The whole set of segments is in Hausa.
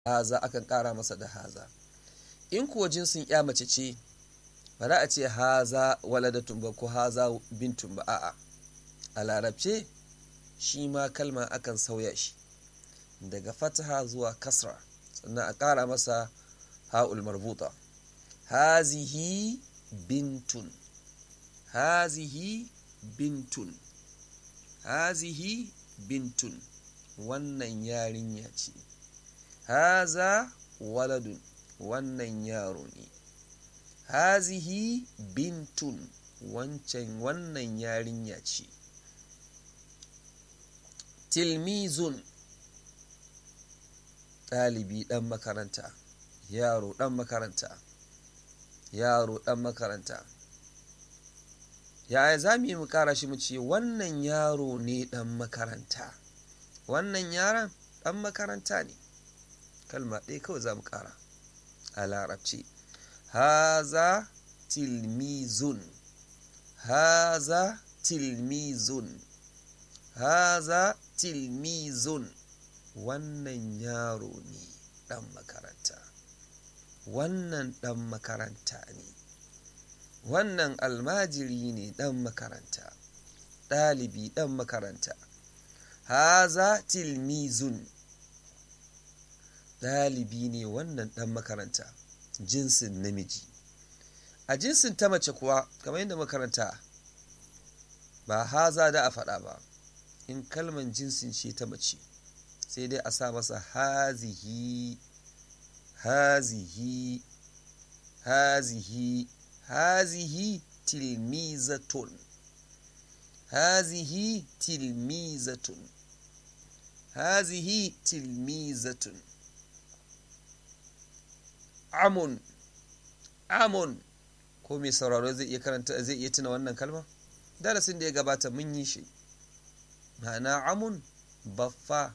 haza akan ƙara masa da haza in kuwa jinsin ya mace ce ba za a ce haza waladatun ba ko haza bintun ba a'a a larabce shi ma kalma akan sauya shi daga fataha zuwa kasra sannan a ƙara masa ha'ul marbuta hazihi bintun hazihi bintun hazihi bintun wannan yarinya ce haza waladun wannan yaro ne hazihi bintun wancan wannan yarinya ce tilmizun ɗalibi ɗan makaranta yaro ɗan makaranta yaro ɗan makaranta yaya za mu yi mu kara shi mu ce wannan yaro ne ɗan makaranta wannan yaron ɗan makaranta ne kalma ɗaya kawai za mu kara a larabci haza tilmizun haza tilmizun haza tilmizun wannan yaro ne ɗan makaranta wannan ɗan makaranta ne wannan almajiri ne ɗan makaranta ɗalibi ɗan makaranta haza tilmizun ɗalibi ne wannan ɗan makaranta jinsin namiji a jinsin ta mace kuwa kamar yadda makaranta ba haza da a faɗa ba in kalman jinsin ce ta mace sai dai a sa masa hazihi hazihi hazihi hazihi tilmizatun hazihi tilmizatun hazihi tilmizatun amun amun ko mai sauraro zai iya karanta zai iya tuna wannan kalma darasin da ya gabata mun yi shi ma'ana amun baffa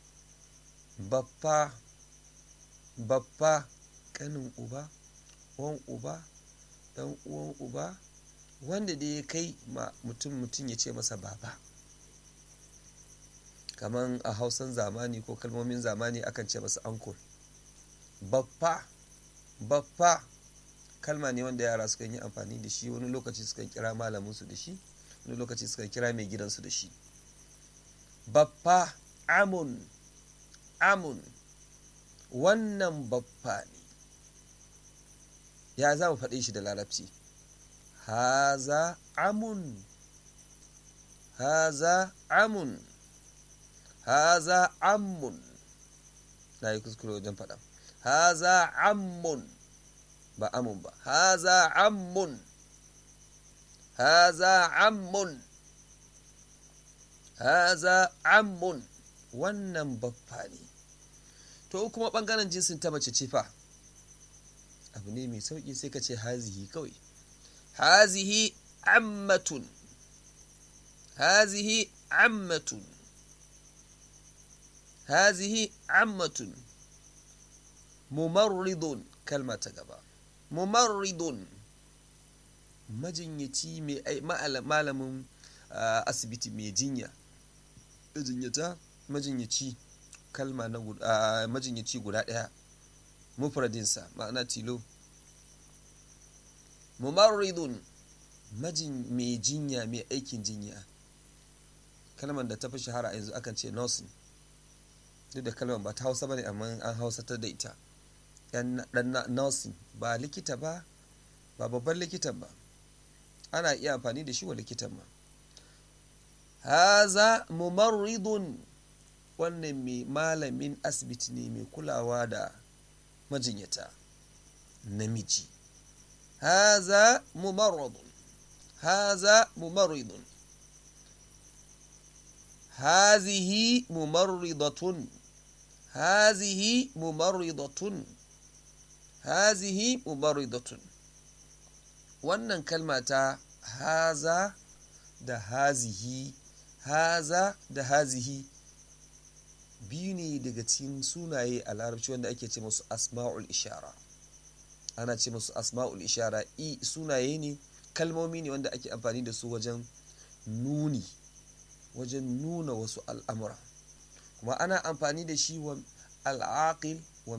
baffa baffa kanin uba wan uba dan uwan uba wanda da ya kai ma mutum mutum ya ce masa baba kamar a hausan zamani ko kalmomin zamani akan ce masa ankul baffa baffa kalma ne wanda yara sukan yi amfani da shi wani lokaci sukan kira malaminsu da shi wani lokaci sukan kira mai gidansu da shi baffa amun amun wannan baffa ne ya za mu faɗe shi da larabci haza amun haza amun haza amun na yi kuskure wajen faɗa haza ammun ba amun ba haza ammun haza ammun haza ammun wannan baffa ne to kuma ɓangaren jinsin ta mace ce fa abu ne mai sauƙi sai ka ce hazihi kawai hazihi ammatun hazihi ammatun hazihi ammatun mumarridun kalma ta gaba mumarridun majinyaci mai malamin asibiti mai jinya majinyata majinyaci kalma na majinyaci guda ɗaya mufradinsa ma'ana tilo mumarridun mai jinya mai aikin jinya kalmar da ta fi shahara yanzu akan ce nursing duk da kalmar ba ta hausa ba ne amma an hausa ta da ita dan nursing ba likita ba ba babban likitan ba ana iya amfani da shi wa likitan ma haza mumarridun wannan mai malamin asibiti ne mai kulawa da majinyata namiji haza mumarridun haza mumarridun hazihi mumarridatun hazihi mumarridatun hazihi mumarridatun wannan kalma ta haza da hazihi haza da hazihi biyu ne daga cikin sunaye a larabci wanda ake ce musu asma'ul ishara ana ce musu asma'ul ishara i sunaye ne kalmomi ne wanda ake amfani da su wajen nuni wajen nuna wasu al'amura kuma ana amfani da shi wa al'aqil